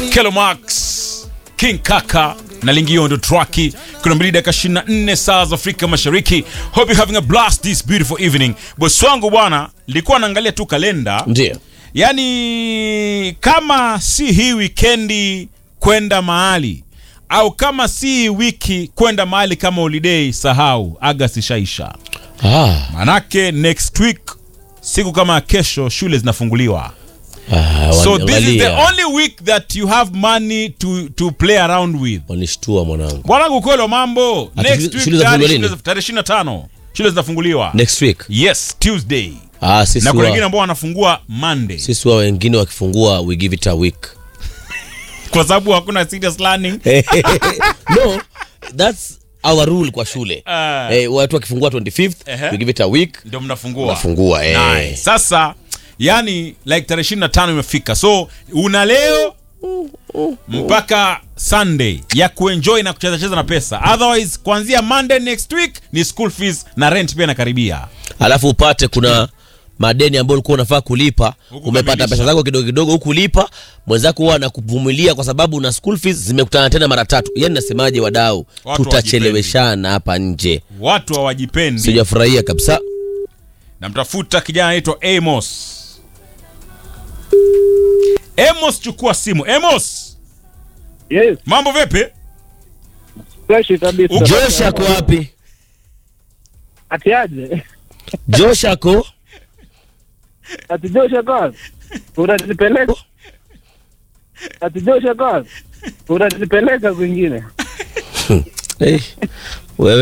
Kelo Max, King Kaka na Lingiondo Traki. Kuna mbili dakika 24 saa za Afrika Mashariki. Hope you having a blast this beautiful evening. Bosi wangu bwana, nilikuwa naangalia tu kalenda. Ndio. Yaani kama si hii wikendi kwenda mahali au kama si wiki kwenda mahali kama holiday, sahau August ishaisha. Ah, Manake next week siku kama kesho shule zinafunguliwa. ah, So this is the waniangalia. only week that you have money to to play around with. Wanishtua mwanangu. Bwanangu kwelo mambo. Ati Next shule- week shule tayari zinafunguliwa shule lini? za- tarehe 25 shule zinafunguliwa. Next week. Yes, Tuesday. Ah, sisi Na kuna wengine wa, ambao wanafungua Monday sisi wa wengine wakifungua we give it a week. kwa sababu hakuna serious learning. no, that's our rule kwa shule. Ah. Eh, watu wakifungua 25th, Ehe. we give it a week. Ndio mnafungua. Unafungua, eh. Nice. Sasa yani like tarehe 25 imefika. So una leo mpaka Sunday ya kuenjoy na kucheza cheza na pesa. Otherwise kuanzia Monday next week ni school fees na rent pia inakaribia. Alafu upate kuna madeni ambayo ulikuwa unafaa kulipa, Huku umepata kamilisha. pesa zako kidogo kidogo huku lipa, mwenzako huwa anakuvumilia kwa sababu na school fees zimekutana tena mara tatu. Yaani nasemaje wadau, Watu tutacheleweshana hapa nje. Watu hawajipendi. Sijafurahia kabisa. namtafuta kijana anaitwa Amos. Amos, chukua simu. Amos, Yes, mambo vipi? fresh kabisa. Uko- Josh ako wapi? Ati aje? Josh ako Ati Joshua God. Unanipeleka? Ati Joshua God. Unanipeleka kwingine. eh, wewe